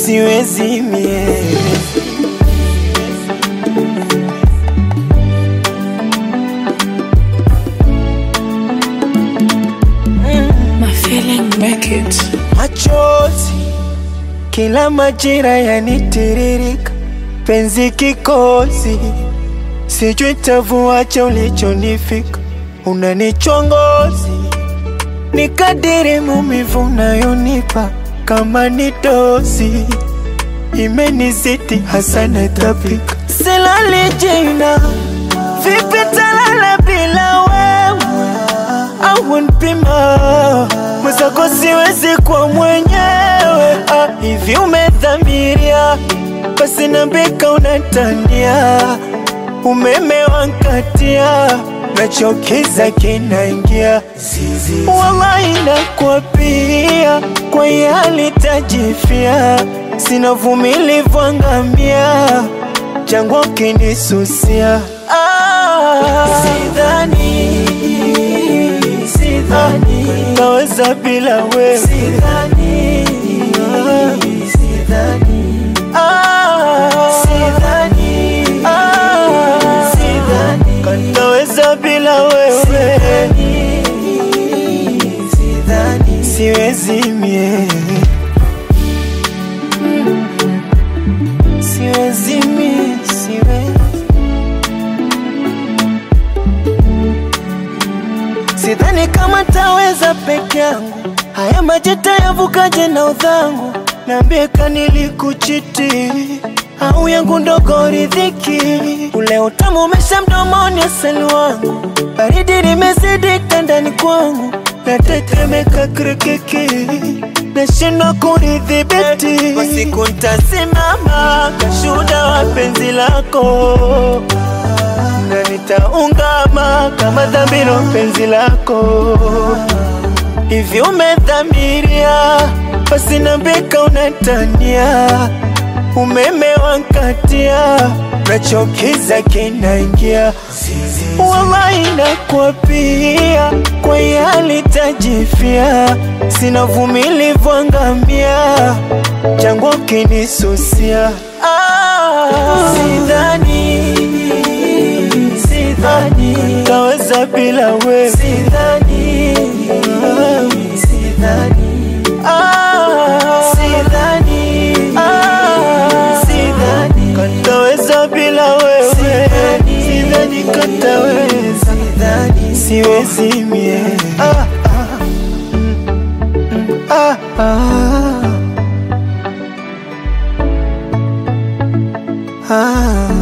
siwezi mie My feeling make it. machozi kila majira yanitiririka, penzi kikozi, sijui tavuacha ulichonifika, unanichongozi ni kadiri mumivu unayonipa kama ni dozi imenizidi hasa natapika, silali jina vipi talala bila wewe au npima mwenzako siwezi kwa mwenyewe ah, hivi umedhamiria basi nambika unatania umeme wankatia nachokiza kinaingia wallahi nakwapia kwa yali tajifia sina vumilivu angamia jangwa kinisusia ah, sidhani sidhani naweza bila wewe sidhani sidhani ah sidhani ah sidhani kanaweza bila wewe sidhani sidhani siwezi mie siwezi mie siwezi Sidhani kama taweza peke yangu, haya maji tayavukaje na udhangu? Niambie kanilikuchiti au yangu ndogo ridhiki, ule utamu umesha mdomoni, asali wangu, baridi limezidi ndani kwangu, natetemeka kirikiki, nashindwa kunidhibiti. Kwa siku ntasimama kashuhuda wa penzi lako na nitaungama kama dhambiro penzi lako hivi umedhamiria basi nambika unatania umeme wankatia nachokiza kinaingia wallahi nakwapia kwa yali tajifia sina vumilivu angamia jangwa kinisusia ah, sidhani sidhani taweza bila wewe sidhani sidhani ah sidhani ah sidhani kataweza bila wewe sidhani kataweza sidhani siwezi mie ah ah mm, ah ah ah